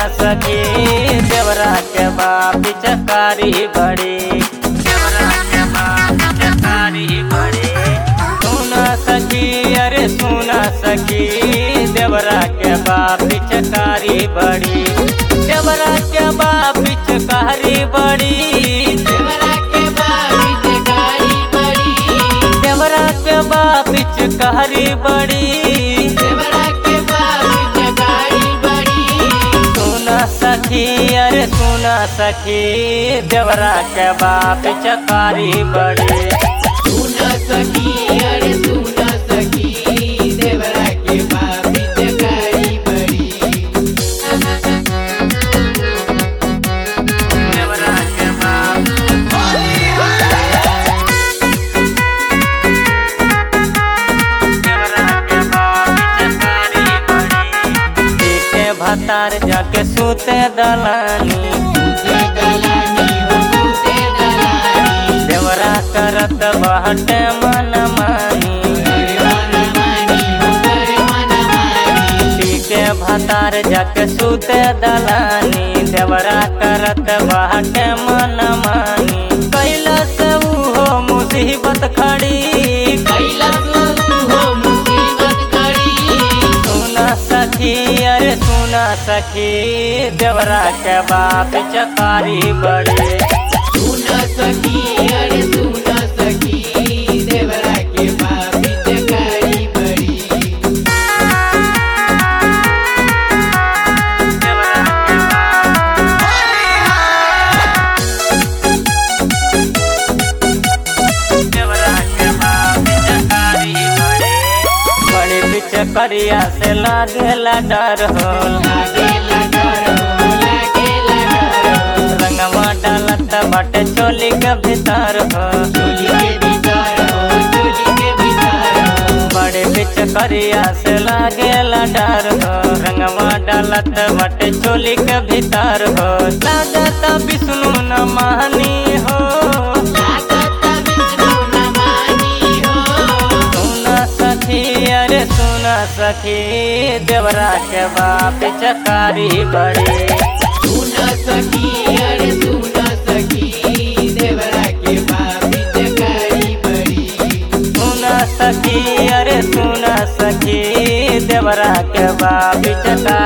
सखी देवरा के बाप चकारी बड़ी देवरा के बाप चकारी बड़ी सुना सखी अरे सुना सखी देवरा के बाप चकारी बड़ी देवरा के बाप चकारी बड़ी देवरा के बाप चकारी बड़ी देवरा के बाप चकारी बड़ी देवरा के बाप चकारी बड़ी सुना सखी अरे सुना सखी देवरा के बाप चकारी बड़ी सुन सखी अरे सुन सखी देवरा के बाप चकारी बड़ी देवरा के बाप देवरा के बाप चकारी बड़ी पीछे भतार जाके सूते दलानी तुझे दलानी हो तुझे दलानी देवरा करत बहटे मन मानी करे मन मानी हो करे मन मानी पीके भतार जाके सूते दलानी देवरा करत बाटे मन मानी कैलस हो मुसीबत खड़ी कैला तू हो मुसीबत करी सुना सखी अरे सुना सखी देवरा के बाप चकारी बड़ी सुन सखी अरे सुन सखी देवरा के बाप चकारी बड़ी देवरा के देवरा के बाप चकारी बड़ी बड़ी बिचकरिया से लागेला डर हो लागे लगर हो लागे लगर हो रंगवा डालत बाटे चोली के भीतर हो चोली के भीतर हो चोली के भीतर हो बड़े बिचकरिया से लागेला डर हो रंगवा डालत बाटे चोली के भीतर हो लागत विष्णु न मानी हो लागत विष्णु न मानी हो सुना सखी अरे सुना सखी देवरा के बाप चकारी बड़ी सुन सखी अरे सुन सखी देवरा के बाप चकारी बड़ी सुना सखी अरे सुना सखी देवरा के बाप चकारी